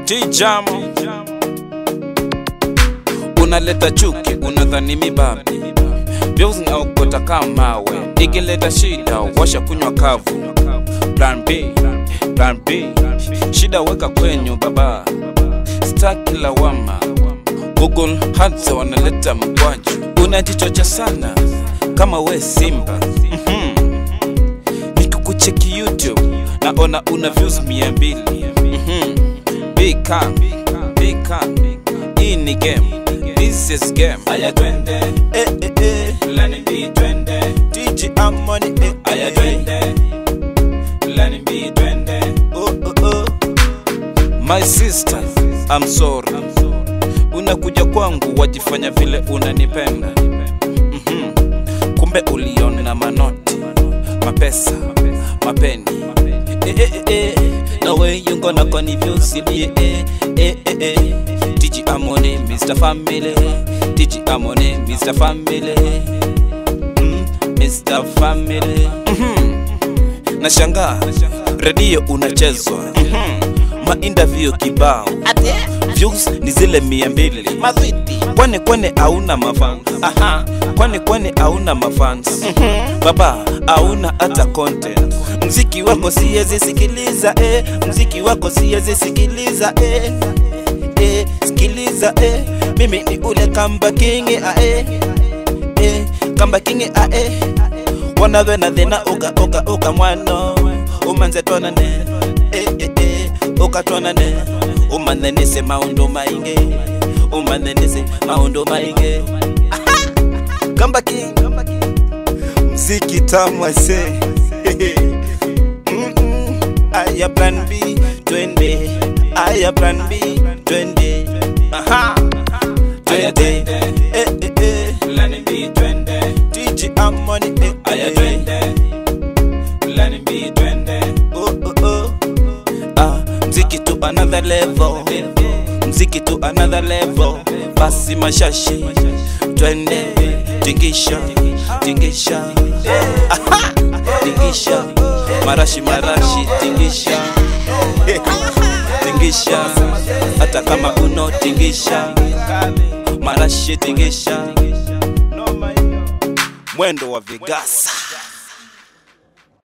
T-Jam unaleta chuki, unadhani mibabi vyozi na ukota kama we, ikileta shida washa kunywa kavu. Plan B, plan B, shida weka kwenyu baba, staki lawama. Google hata wanaleta mkwaju, unajichocha sana kama we Simba. Mhm. Nikikucheki YouTube naona una views mia mbili. Mhm. Be calm, be calm. Hii ni game, this is game. Aya twende, Eh, eh, eh. lani B twende. DJ Amoni, eh, Aya eh. twende, lani B twende. Oh, oh, oh. My sister, I'm sorry. Unakuja kwangu wajifanya vile unanipenda. Mhm. Kumbe uliona manoti, mapesa, mapeni. Eh, eh, eh, eh. The way you gonna confuse me, eh, eh, eh, eh. DJ Amoni, Mr. Family. DJ Amoni, Mr. Family. Mm, Mr. Family. Nashangaa redio unachezwa, Mhm. mainterview kibao, views ni zile mia mbili. Mazwiti. Kwani kwani hauna mafans? Aha, kwani kwani hauna mafans? Mhm. Baba hauna hata content. Mziki wako siwezi sikiliza eh. Mziki wako siwezi sikiliza eh. Eh, sikiliza eh. Mimi ni ule kamba king ah eh. Eh, kamba king ah eh. Wanave na thina uka uka uka mwano. Umanze twana ne. Eh eh eh. Uka twana ne. Umanenese maundu mainge. Umanenese maundu mainge. Aha! Kamba king. Mziki tamu ase. Mm-mm. Aya plan B twende. Aya plan B twende. Aha. Aya Twende. twende. Eh eh eh. Lani B twende, DJ Amoni eh aya eh. twende, lani B twende. Oh oh oh. Ah, mziki to another level. Mziki to another level. Basi mashashi. Twende. Tingisha. Tingisha. Aha. Tingisha. Marashi marashi tingisha. Tingisha. Hata kama uno tingisha. Marashi tingisha. Mwendo wa vigasa.